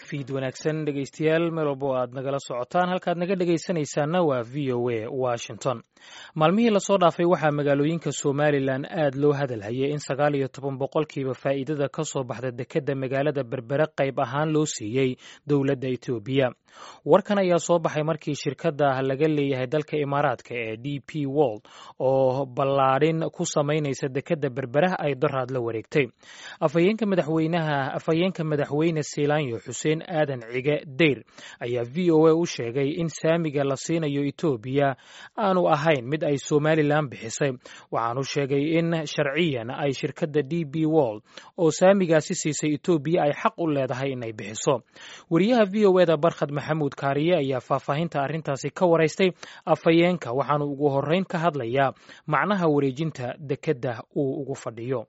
fiid wanaagsan dhegaystayaal meel walba oo aad nagala socotaan halkaad naga dhegaysanaysaanna waa v o a washington maalmihii lasoo dhaafay waxaa magaalooyinka somalilan aad loo hadalhayay in sagaal iyo toban boqolkiiba faa'iidada ka soo baxda dekedda magaalada berbere qayb ahaan loo siiyey dowladda etoobiya warkan ayaa soo baxay markii shirkadda laga leeyahay dalka imaaraadka ee d p wold oo ballaadhin ku samaynaysa dekedda berberaha ay daraad la wareegtay afhayeenka madaxweynaha afhayeenka madaxweyne siilaanyo xuseen aadan cige deyr ayaa v o a u sheegay in saamiga la siinayo etoobiya aanu ahayn mid ay somalilan bixisay waxaanu sheegay in sharciyan ay shirkadda d b wold oo saamigaasi siisay etoobiya ay xaq u leedahay inay bixiso wariyaha v o eda barkhad maxamuud kaariye ayaa faahfaahinta arrintaasi ka waraystay afhayeenka waxaanu ugu horreyn ka hadlayaa macnaha wareejinta dekedda uu ugu fadhiyo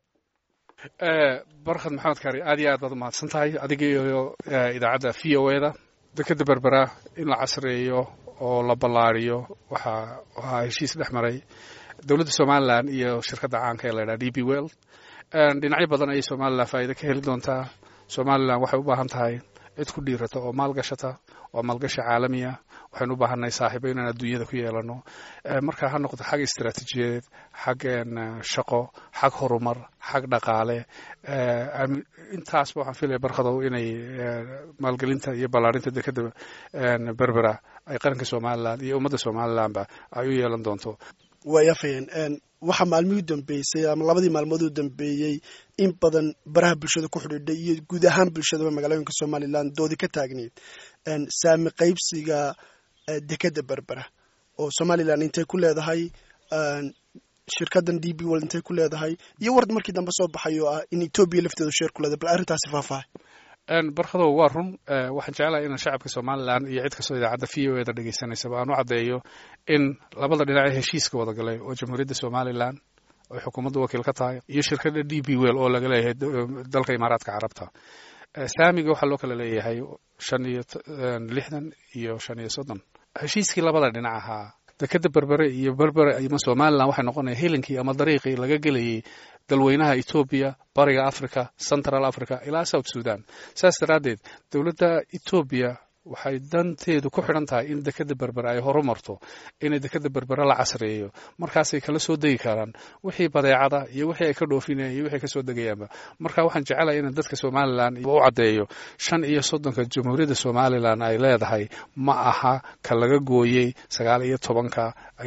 barkhad maxamed kaari aad iyo aad baad umahadsan tahay adiga iyo idaacadda v o eda dekedda berbera in la casreeyo oo la ballaariyo waxaa waxaa heshiis dhex maray dowladda somalilan iyo shirkadda caanka ee laydhaha d b well dhinacyo badan ayay somalilan faa'iida ka heli doontaa somalilan waxay u baahan tahay cid ku dhiirata oo maalgashata oo maalgashi caalamiya waxaynu u baahannahay saaxiibo inaan adduunyada ku yeelano marka ha noqoto xag istaraatiijiyadeed xag shaqo xag horumar xag dhaqaale intaasba waxaan filaya barkadow inay maalgelinta iyo ballaarinta dekedda berbera ay qaranka somalilan iyo ummadda somalilanba ay u yeelan doonto waayafayeen waxaa maalmihii dambeysay ama labadii maalmood u dambeeyey in badan baraha bulshada ku xidhiidhay iyo guud ahaan bulshadaba magaalooyinka somalilan doodi ka taagneyd saami qaybsiga dekedda berbera oo somalilan intay ku leedahay shirkaddan d b world intay ku leedahay iyo ward markii dambe soo baxay oo ah in etoobiya lafteedu sheer ku leedahay bal arrintaasi faahfaahay barkadow waa run waxaan jeclahay inaan shacabka somalilan iyo cid kastoo idaacadda v o eda dhegaysanaysaba aan u caddeeyo in labada dhinac ee heshiiska wada galay oo jamhuuriyadda somalilan oy xukuumadda wakiil ka tahay iyo shirkadda d b well oo laga leeyahay dalka imaaraadka carabta saamiga waxaa loo kala leeyahay shan iyo lixdan iyo shan iyo soddon heshiiskii labada dhinac ahaa dekedda berbere iyo berbere ama somalilan waxay noqonaya helinkii ama dariiqii laga gelayay dalweynaha etoobiya bariga africa central africa ilaa south sudan saas daraaddeed dowladda etoobiya waxay danteedu ku xidhan tahay in dekedda berbere ay horumarto inay dekedda berbere la casreeyo markaasay kala soo degi karaan wixii badeecada iyo wixii ay ka dhoofinayaan iyo wixii kasoo degayaanba marka waxaan jecelahay inaan dadka somalilan u caddeeyo shan iyo soddonka jamhuuriyadda somalilan ay leedahay ma aha ka laga gooyey sagaal iyo tobanka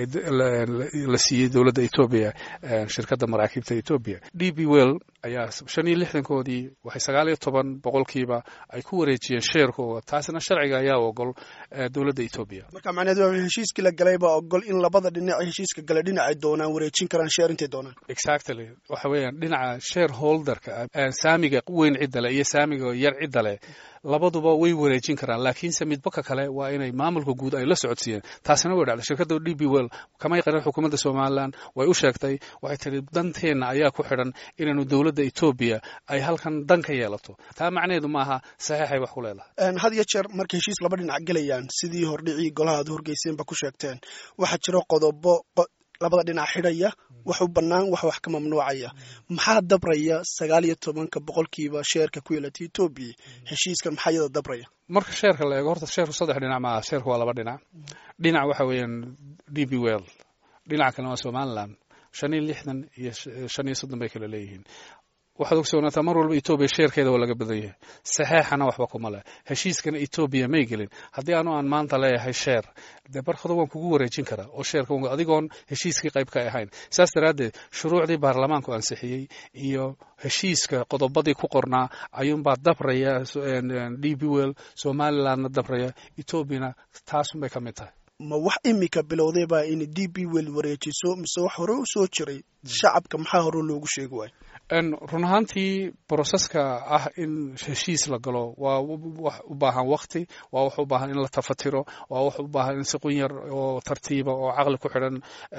la siiyey dowladda etoobiya shirkadda maraakiibta etoobiya d b well ayaa shan iyo lixdankoodii waxay sagaal iyo toban boqolkiiba ay ku wareejiyeen sheerkooda taasina sharciga ayaa ogol dowladda etoobiya marka macneed waa heshiiskii la galay baa ogol in labada dhinac heshiiska gale dhinac ay doonaan wareejin karaan sheer intay doonaan exactly waxa weeyaan dhinaca shareholderka saamiga weyn cidda leh iyo saamiga yar cidda leh labaduba way wareejin karaan laakiinse midbaka kale waa inay maamulka guud ay la socodsiiyeen taasina way dhacday shirkadda d b well kamay qaran xukuumadda somalilan way u sheegtay waxay tihi danteenna ayaa ku xidhan inaynu dowladda etoobiya ay halkan dan ka yeelato taa macnaheedu maaha saxiixay wax ku leedahay had iyo jeer markay heshiis laba dhinac gelayaan sidii hordhicii golaha ad horgeyseenba ku sheegteen waxaa jiro qodobo labada dhinac xidhaya wax u bannaan wax wax ka mamnuucaya maxaa dabraya sagaal iyo tobanka boqolkiiba sheerka ku yeelatay etoobiya heshiiskan maxaa iyada dabraya marka sheerka la eego horta sheerku saddex dhinac maaha sheerku waa laba dhinac dhinac waxa weeyaan d b well dhinaca kalena waa somalilan shan iyo lixdan iyo shan iyo soddon bay kala leeyihiin waxaad ogsoonataa mar walba etoobiya sheerkeeda waa laga badan yahay saxeexana waxba kuma leh heshiiskana etoobiya may gelin haddii anu aan maanta leeyahay sheer dee barkado waan kugu wareejin karaa oo sheerka adigoon heshiiskii qayb ka ahayn saas daraaddeed shuruucdii baarlamaanku ansixiyey iyo heshiiska qodobadii ku qornaa ayuunbaa dabraya d b well somalilandna dabraya etoobiyana taasunbay ka mid tahay ma wax imika bilowday baa in d b well wareejiso mise wax hore u soo jiray shacabka maxaa hore loogu sheegi waayo run ahaantii broseska ah in heshiis la galo waa wax u baahan wakti waa wax u baahan in la tafatiro waa wax u baahan in si qunyar oo tartiiba oo caqli ku xidhan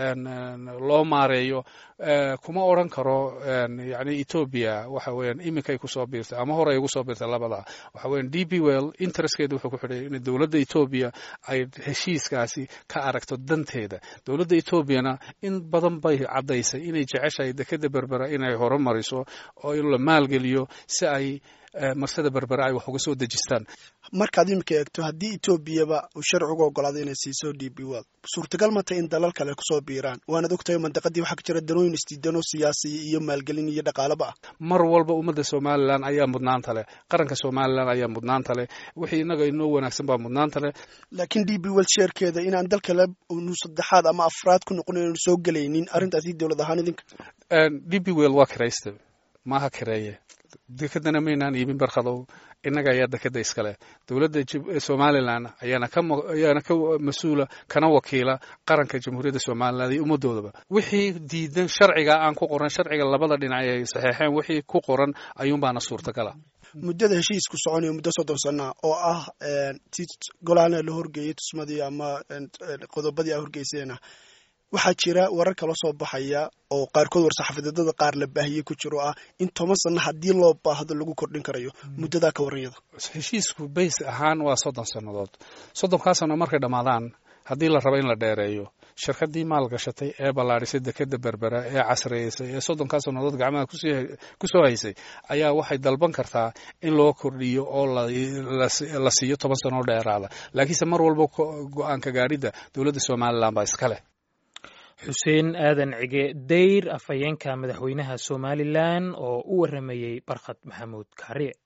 loo maareeyo kuma odran karo yani etoobiya waxa weeyaan iminkay kusoo biirtay ama hore ay ugu soo biirtay labada waxa weeyaan d b well interestkeeda wuxuu ku xidhay in dowladda etoobiya ay heshiiskaasi ka aragto danteeda dowladda etoobiyana in badan bay caddaysay inay jeceshahay dekedda berbera inay horumariso oo in la maalgeliyo si ay marsada berbere ay wax uga soo dejistaan markaad iminka eegto haddii etoobiyaba uu sharcigu ogolaaday inay siiso d b world suurtagal matay in dalal kale kusoo biiraan waanaad ogtahay mandaqadii waxaa ka jira danooyin isdiidanoo siyaasiya iyo maalgelin iyo dhaqaalaba ah mar walba ummadda somalilan ayaa mudnaanta leh qaranka somalilan ayaa mudnaanta leh wixii innaga inoo wanaagsan baa mudnaanta leh laakiin d b world sheerkeeda inaan dal kale nu saddexaad ama afraad ku noqon inaynu soo gelaynin arrintaasi dowlad ahaan idinka d b world waa kiraysta maaha kireeye dekadana maynaan iibin barkadow innaga ayaa dekada iskale dowladda somalilan ayaana ka ayaana ka mas-uula kana wakiila qaranka jamhuuriyadda somalilan iyo ummadoodaba wixii diidan sharciga aan ku qoran sharciga labada dhinac ay saxeexeen wixii ku qoran ayuunbaana suurtagala muddada heshiisku soconayo muddo soddon sana oo ah ti golahana la horgeeyey tusmadii ama qodobadii a horgeyseena waxaa jira warar kala soo baxaya oo qaarkood war-saxaafadadada qaar la baahiyey ku jiro ah in toban sanno haddii loo baahdo lagu kordhin karayo muddadaa ka waranyada heshiisku bays ahaan waa soddon sannadood soddonkaa sanno markay dhammaadaan haddii la rabo in la dheereeyo shirkaddii maalgashatay ee ballaadhisay dekeda berbera ee casriyeysay ee soddonkaa sannadood gacmaha ku soo haysay ayaa waxay dalban kartaa in loo kordhiyo oo la siiyo toban sannoo dheeraada laakiinse mar walba go-aanka gaadhidda dowladda somalilan baa iska leh xuseen aadan cige dayr afhayeenka madaxweynaha somalilan oo u waramayey barkhad maxamuud kaariye